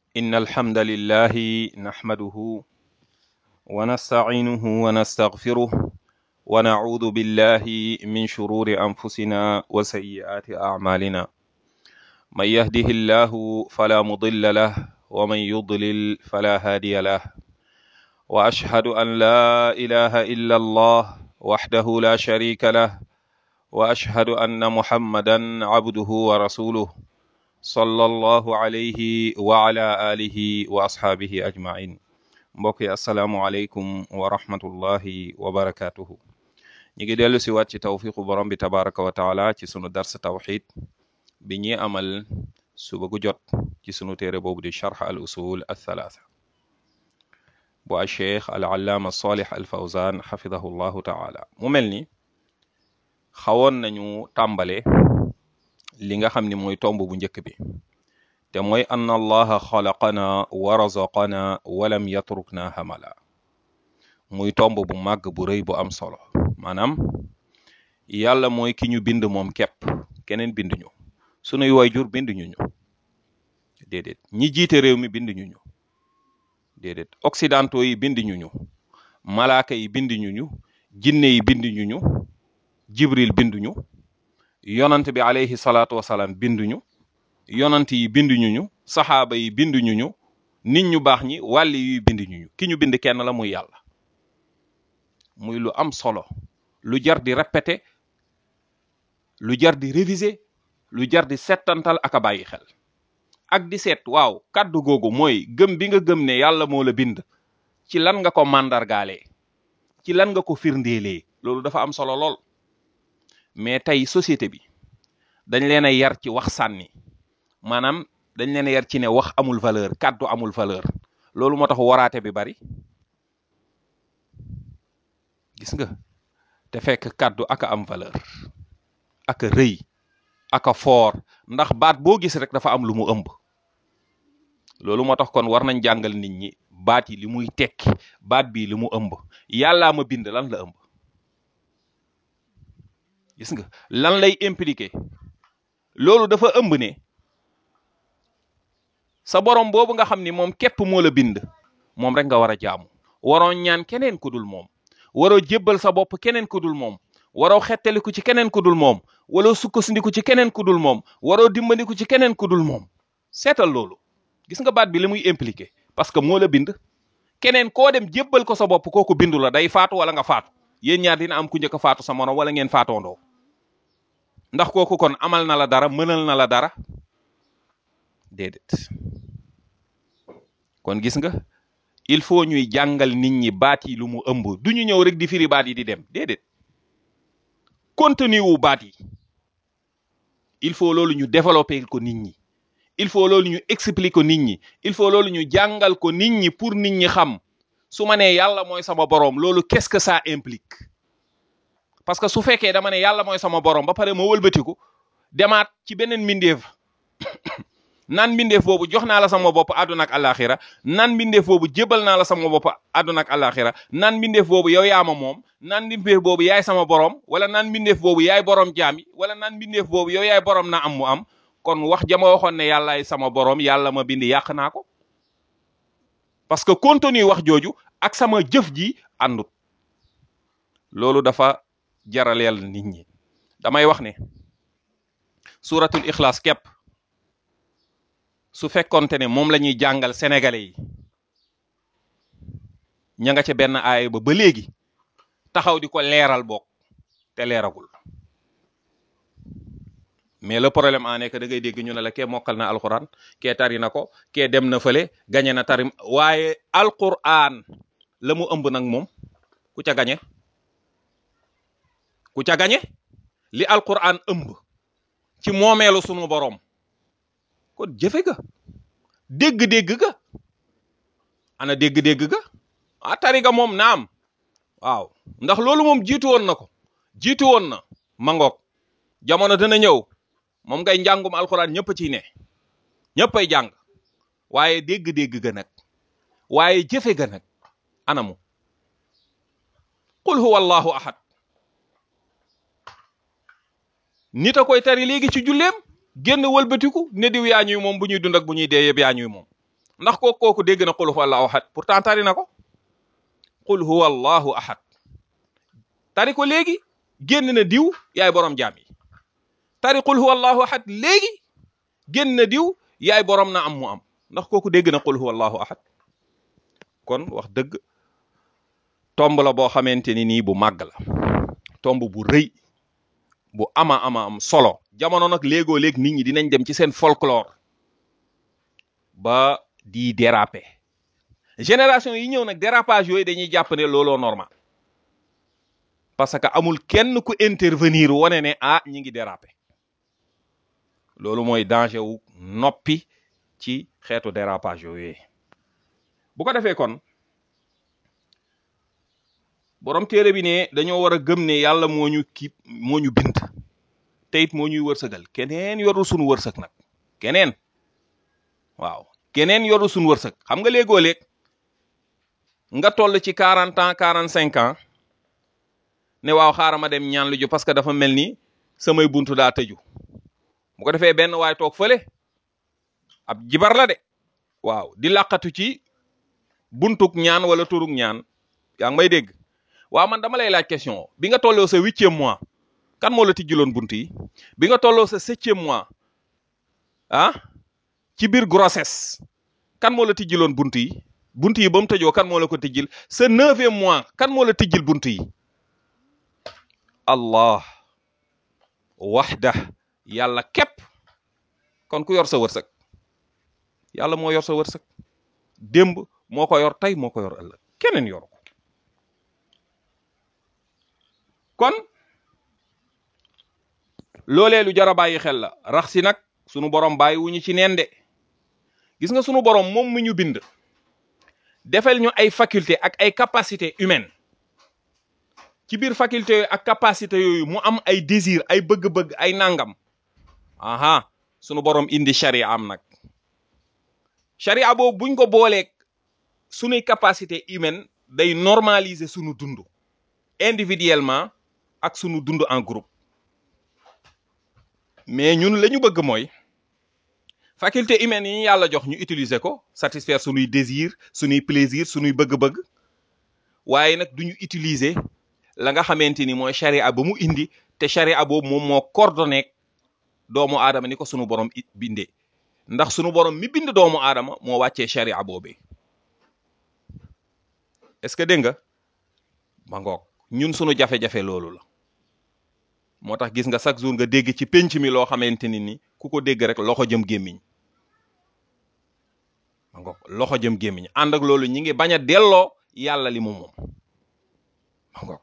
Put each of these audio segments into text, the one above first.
إن الحمد لله نحمده ونستعينه ونستغفره ونعوذ بالله من شرور أنفسنا وسيئات أعمالنا من يهده الله فلا مضل له ومن يضلل فلا هادي له وأشهد أن لا إله إلا الله وحده لا شريك له وأشهد أن محمدا عبده ورسوله صلى الله عليه وعلى آله وأصحابه أجمعين mbokk yi asalaamualeykum wa rahmatullahi wa barakatuhu ñu ngi dellu si waat ci tawfiqu borom bi tabaraka wa taala ci sunu dars tawxid bi ñuy amal suba gu jot ci sunu téere boobu di charx al usul al thalatha bu al cheikh al allaama salih al fawzan xafidahu llahu taala mu mel ni xawoon nañu tàmbale li nga xam ni mooy tomb bu njëkk bi te mooy anna allaha xalaqana wa razaqana walam yatrukna hamala muy tomb bu màgg bu rëy bu am solo maanaam yàlla mooy ki ñu bind moom képp keneen binduñu sunuy wayjur binduñu ñu déedéet ñi jiite réew mi binduñu ñu déedéet occidentaux yi binduñu ñu malaaka yi binduñu ñu jinne yi binduñu ñu jibril binduñu yonant bi alayhi salaatu wasalaam binduñu yonant yi binduñu ñu saxaaba yi binduñu ñu nit ñu baax ñi wàlli yuy binduñu ñu ki ñu bind kenn la muy yàlla muy lu am solo lu jar di répéter lu jar di réviser lu jar di settantal ak a bàyyi xel ak di seet waaw kàddu googu mooy gëm bi nga gëm ne yàlla moo la bind ci lan nga ko màndargaalee ci lan nga ko firndeelee loolu dafa am solo lool mais tey société bi dañ leen a yar ci wax sànni maanaam dañ leen a yar ci ne wax amul valeur kàddu amul valeur loolu moo tax waraate bi bari gis nga te fekk kàddu aka am valeur aka rëy aka foor ndax baat boo gis rek dafa am lu mu ëmb loolu moo tax kon war nañ jàngal nit ñi baat yi li muy tekki baat bii li mu ëmb yàllaa ma bind lan la ëmb gis nga lan lay impliqué loolu dafa ëmb ne sa borom boobu nga xam ni moom képp moo la bind moom rek nga war a jaamu waroo ñaan keneen ku dul moom waroo jébbal sa bopp keneen ku dul moom waroo xettaliku ci keneen ku dul moom waroo sukkandiku ci keneen ku dul moom waroo dimbandiku ci keneen ku dul moom seetal loolu gis nga baat bi li muy impliqué parce que moo la bind keneen koo dem jébbal ko sa bopp kooku bindu la day faatu wala nga faatu yéen ñaar dina am ku njëkk a faatu sa morom wala ngeen faatoondoo ndax kooku kon amal na la dara mënal na la dara déedéet kon gis nga il faut ñuy jàngal nit ñi baat yi lu mu ëmb du ñu ñëw rek di firi baat yi di dem déedéet contenu wu baat yi il faut loolu ñu développer ko nit ñi il faut loolu ñu expliquer ko nit ñi il faut loolu ñu jàngal ko nit ñi pour nit ñi xam su ma nee yàlla mooy sama boroom loolu qu'est-ce que ça implique parce que su fekkee dama ne yàlla mooy sama boroom ba pare ma wëlbatiku demaat ci beneen mbindeef naan mbindeef boobu jox naa la sama bopp àdduna ak àllaaxira naan mbindeef boobu jébal naa la sama bopp àdduna ak àllaaxira naan mbindeef boobu yow yaa ma moom naan mbindeef boobu yaay sama boroom wala naan mbindeef boobu yaay boroom jaam yi wala naan mbindeef boobu yow yaay boroom na am mu am kon wax jama waxoon ne yàllaay sama boroom yàlla ma bind yàq naa ko parce que contenu wax jooju ak sama jëf ji àndut loolu dafa jaraleel nit ñi damay wax ne suratul ixlaas képp su fekkonte ne moom la ñuy jàngal sénégalais yi ña nga ca benn aaya ba ba léegi taxaw di ko leeral bokk te leeragul mais le problème en est que da ngay dégg ñu ne la kee mokkal na alquran kee tari na ko kee dem na fële gañe na tari waaye alquran la mu ëmb nag moom ku ca gañe ku ca gañe li alquran ëmb ci moomeelu sunu boroom kon jëfe ga dégg-dégg ga ana dégg-dégg ga a tari ga moom naam waaw ndax loolu moom jiitu woon na ko jiitu woon na mangoog jamono dana ñëw moom ngay njàngum alxuraan ñëpp ciy ne ñëppay jàng waaye dégg-dégg ga nag waaye jëfe ga nag anamu qul huwa allahu ahad nit a koy tari léegi ci julleem génn wëlbatiku ne diw yaa ñuy moom bu ñuy dund ak bu ñuy dee yëpp yaa ñuy moom ndax kooku kooku dégg na qul huwa allahu ahad pourtant tari na ko qul huwa allahu ahad tari ko léegi génn na diw yaay borom jaam yi tari qul huwa allahu ahad léegi génn na diw yaay borom na am mu am ndax kooku dégg na qul huwa allahu ahad kon wax dëgg tomb la boo xamante ni nii bu màgg la tomb bu rëy bu ama ama am solo jamono nag léegoo léeg nit ñi dinañ dem ci seen folklore ba di déraper génération yi ñëw nag dérapage yooyu dañuy jàpp ne looloo normal parce que amul kenn ku intervenir wane ne ah ñi ngi déraper loolu mooy danger wu noppi ci xeetu dérapage yooyu bu ko defee kon borom téere bi ne dañoo war a gëm ne yàlla moo ñu kii moo ñu bind te it moo ñuy wërsëgal keneen yorul sunu wërsëg nag keneen waaw keneen yorul sunu wërsëg xam nga léegoo léeg nga toll ci quarante ans quarante cinq ans ne waaw xaaral ma dem ñaan lu ju parce que dafa mel ni samay buntu daa tëju bu ko defee benn waay toog fële ab jibar la de waaw di laqatu ci buntuk ñaan wala turuk ñaan yaa ngi may dégg waaw man dama lay laaj question bi nga tolloo sa huitième mois kan moo la tijjiloon bunt yi bi nga tolloo sa septième mois ah ci biir grossesse kan moo la tijjiloon bunt yi bunt yi ba mu tëjoo kan moo la ko tijjil sa neuvième mois kan moo la tijjil bunt yi allah waxda yàlla képp kon ku yor sa wërsëg yàlla moo yor sa wërsëg démb moo ko yor tey moo ko yor ëllëg keneen yor ko kon loolee lu jar a bàyyi xel la rax si nag sunu borom bàyyi wu ñu ci neen de gis nga sunu borom moom mi ñu bind defal ñu ay faculté ak ay capacité humaine ci biir faculté yooyu ak capacité yooyu mu am ay désir ay bëgg-bëgg ay nangam aha sunu borom indi charia am nag charia boobu buñ ko booleeg sunuy capacité humaine day normaliser sunu dund individuellement ak sunu dund en groupe mais ñun la ñu bëgg mooy faculté humaine yi yàlla jox ñu utiliser ko satisfaire sunuy désir sunuy plaisir sunuy bëgg-bëgg waaye nag duñu utiliser la nga xamante ni mooy charia ba mu indi te charia boobu moom moo coordonné doomu aadama ni ko sunu borom it bindee ndax sunu borom mi bind doomu aadama moo wàccee charia boobee est-ce que dégg nga ma ngoog ñun sunu jafe-jafe loolu la moo tax gis nga chaque jour nga dégg ci penc mi loo xamante ni ni ku ko dégg rek loxo jëm gémmiñ ma ngoog loxo jëm gémmiñ ànd ak loolu ñi ngi bañ a delloo yàlla li mu moom ma ngoog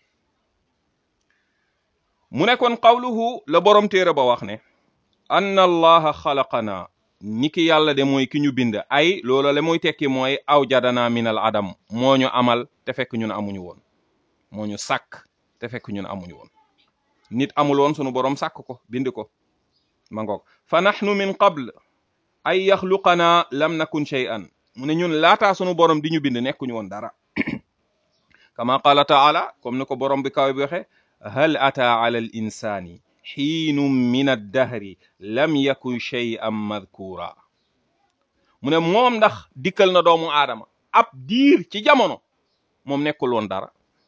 mu ne kon qawluhu la borom téere ba wax ne anna allaha xalaqana ni ki yàlla de mooy ki ñu bind ay loola la muy tekki mooy aw jadana minal adam moo ñu amal te fekk ñun amuñu woon moo ñu sàkk te fekk ñun amuñu woon nit amul woon sunu borom sàkk ko bind ko ma ngoog fa nahnu min qabl ay yaxluqana lam nakun shay'an mu ne ñun laataa sunu borom di ñu bind nekkuñu woon dara kama qala taala comme ni ko borom bi kaw bi waxe hal ata ala al insani xiinum min addahri lam yakun shay'an madkura mu ne moom ndax dikkal na doomu aadama ab diir ci jamono moom nekkul woon dara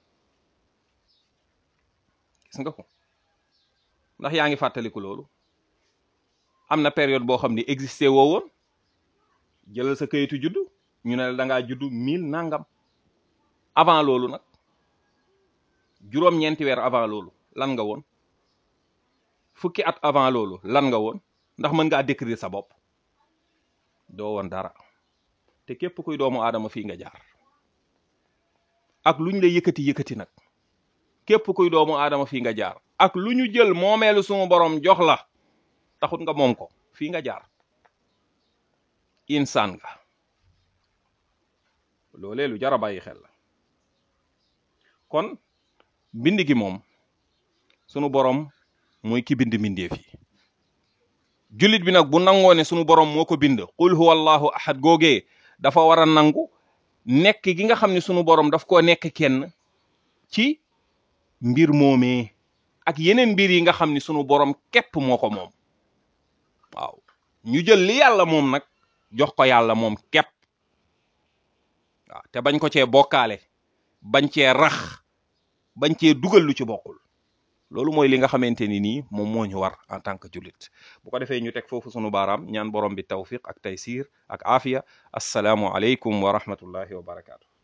gis nga ko ndax yaa ngi fàttaliku loolu am na période boo xam ne existé woo woon jëlal sa kayitu juddu ñu ne la da ngaa juddu mille nangam avant loolu nag juróom-ñeenti weer avant loolu lan nga woon fukki at avant loolu lan nga woon ndax mën ngaa décrire sa bopp doo woon dara te képp kuy doomu aadama fii nga jaar ak lu ñu la yëkkati yëkkati nag képp kuy doomu aadama fii nga jaar ak lu ñu jël moomeelu sumu borom jox la taxut nga moom ko fii nga jaar insaan nga loolee lu jar a bàyyi xel la kon mbind gi moom sunu borom mooy ki bind mbindeef yi jullit bi nag bu nangoo ne sunu borom moo ko bind qul huwa allahu ahad googee dafa war a nangu nekk gi nga xam ne sunu borom daf koo nekk kenn ci mbir moomee ak yeneen mbir yi nga xam ni sunu borom képp moo ko moom waaw ñu jël li yàlla moom nag jox ko yàlla moom képp waaw te bañ ko cee bokkaale bañ cee rax bañ cee dugal lu ci bokkul loolu mooy li nga xamante ni nii moom moo ñu war en tant que jullit bu ko defee ñu teg foofu sunu baaraam ñaan borom bi tawfiq ak taysir ak aafiya assalaamu aleykum wa rahmatullahi wa barakaatu